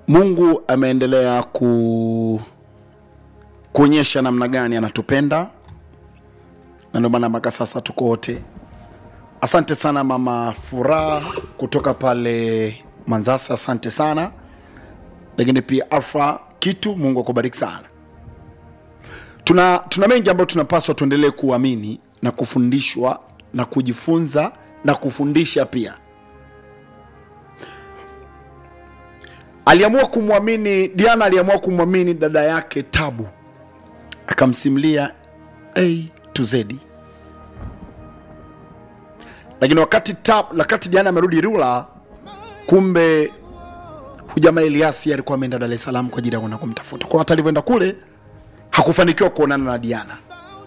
mungu ameendelea ku kuonyesha namna gani anatupenda na ndio maana mpaka sasa tuko wote asante sana mama furaha kutoka pale manzasa asante sana lakini pia alfa kitu mungu akubariki sana tuna, tuna mengi ambayo tunapaswa tuendelee kuamini na kufundishwa na kujifunza na kufundisha pia aliamua kumwamini diana aliamua kumwamini dada yake tabu akamsimulia a to z lakini wakati tab, wakati diana amerudi rula kumbe hujamaa eliasi alikuwa ameenda dar es salaam kwa ajili ya kwenda kumtafuta kwa hata alivyoenda kule hakufanikiwa kuonana na diana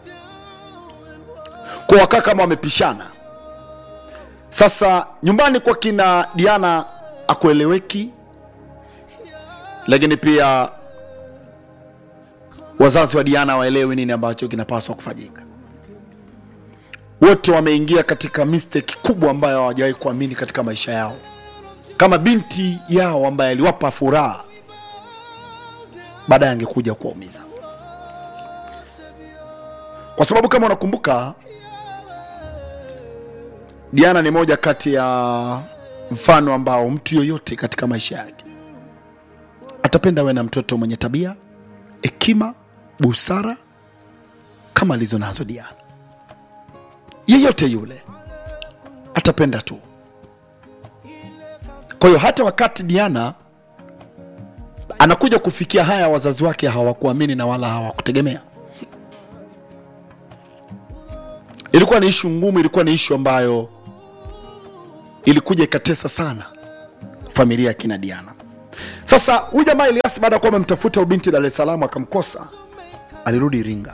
kwa wakaa kama wamepishana sasa nyumbani kwa kina diana akueleweki lakini pia wazazi wa diana waelewi nini ambacho kinapaswa kufanyika wote wameingia katika mistake kubwa ambayo hawajawahi kuamini katika maisha yao kama binti yao ambaye aliwapa furaha baadaye angekuja kuwaumiza kwa sababu kama unakumbuka diana ni moja kati ya mfano ambao mtu yoyote katika maisha yake atapenda awe na mtoto mwenye tabia hekima busara kama alizo nazo diana yeyote yule atapenda tu kwa hiyo hata wakati diana anakuja kufikia haya wazazi wake hawakuamini na wala hawakutegemea ilikuwa ni ishu ngumu ilikuwa ni ishu ambayo ilikuja ikatesa sana familia ya kina diana sasa huyu jamaa eliasi baada ya kuwa amemtafuta ubinti dar es salaam akamkosa alirudi iringa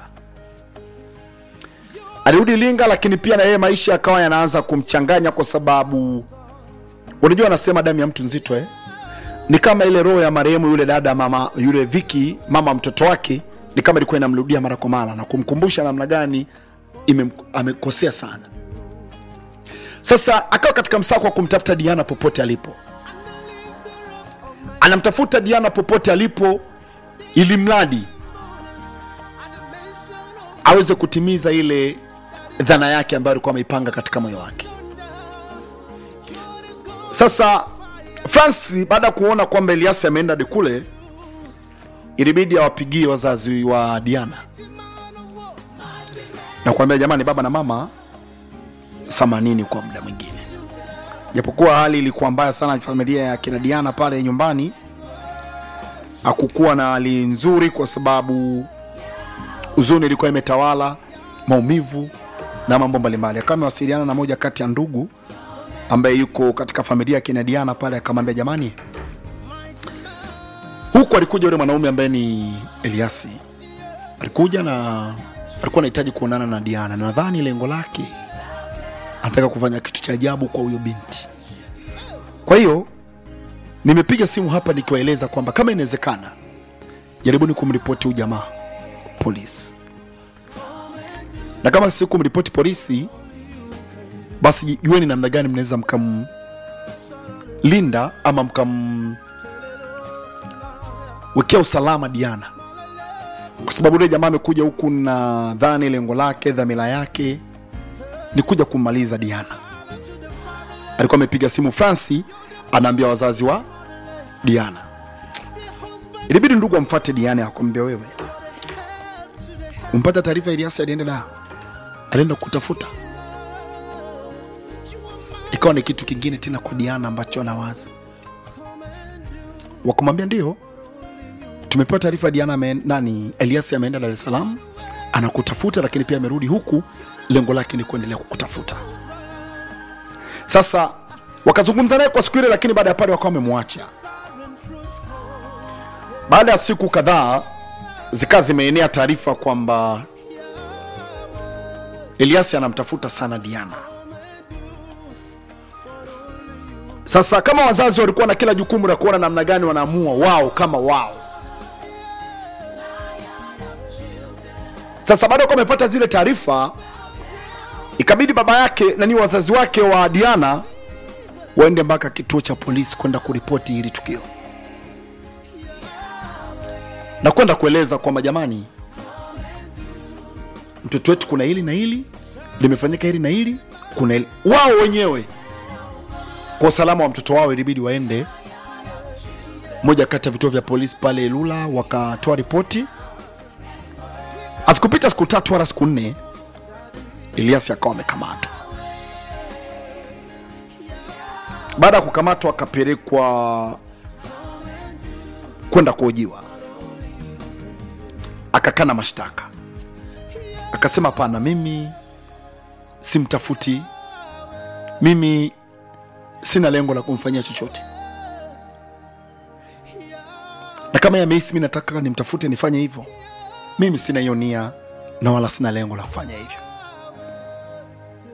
alirudi iringa lakini pia na yeye maisha yakawa yanaanza kumchanganya kwa sababu unajua anasema damu ya mtu nzito eh? ni kama ile roho ya marehemu yule dada mama yule viki mama mtoto wake ni kama ilikuwa inamrudia mara kwa mara na kumkumbusha namna gani ime- amekosea sana sasa akawa katika msako wa kumtafuta diana popote alipo anamtafuta diana popote alipo ili mradi aweze kutimiza ile dhana yake ambayo alikuwa ameipanga katika moyo wake sasa fransi baada ya kuona kwamba eliasi ameenda hadi kule ilibidi awapigie wazazi wa diana na kuambia jamani baba na mama samanini kwa muda mwingine japokuwa hali ilikuwa mbaya sana familia ya kina diana pale nyumbani hakukuwa na hali nzuri kwa sababu huzuni ilikuwa imetawala maumivu na mambo mbalimbali akawa amewasiliana na moja kati ya ndugu ambaye yuko katika familia ya kina diana pale akamwambia jamani huku alikuja yule mwanaume ambaye ni eliasi alikuja na alikuwa anahitaji kuonana na diana na nadhani lengo lake anataka kufanya kitu cha ajabu kwa huyo binti kwa hiyo nimepiga simu hapa nikiwaeleza kwamba kama inawezekana jaribuni kumripoti huyu jamaa polisi na kama si kumripoti polisi basi jueni namna gani mnaweza mkamlinda ama mkamwekea usalama diana kwa sababu yule jamaa amekuja huku na dhani lengo lake dhamira yake ni kuja kummaliza diana alikuwa amepiga simu franci anaambia wazazi wa diana ilibidi ndugu amfate diana akwambia wewe umpata taarifa iliasi alienda nao alienda kutafuta ikawa ni kitu kingine tena kwa diana ambacho anawaza wakamwambia ndio tumepewa taarifa diana ame, nani eliasi ameenda dar es salaam anakutafuta lakini pia amerudi huku lengo lake ni kuendelea kukutafuta sasa wakazungumza naye kwa siku ile lakini baada ya pale wakawa wamemwacha baada ya siku kadhaa zikawa zimeenea taarifa kwamba eliasi anamtafuta sana diana sasa kama wazazi walikuwa na kila jukumu la kuona namna gani wanaamua wao kama wao sasa baada ya kuwa wamepata zile taarifa ikabidi baba yake nani wazazi wake wa diana waende mpaka kituo cha polisi kwenda kuripoti hili tukio na kwenda kueleza kwamba jamani mtoto wetu kuna hili na hili limefanyika hili na hili kuna hili wao wenyewe kwa usalama wa mtoto wao ilibidi waende moja kati ya vituo vya polisi pale Ilula wakatoa ripoti. Hazikupita siku tatu wala siku nne, Elias akawa amekamatwa. Baada ya kukamatwa, akapelekwa kwenda kuhojiwa, akakana mashtaka, akasema hapana, mimi simtafuti, mimi sina lengo la kumfanyia chochote na kama yamehisi mi nataka nimtafute nifanye hivyo, mimi sina hiyo nia na wala sina lengo la kufanya hivyo.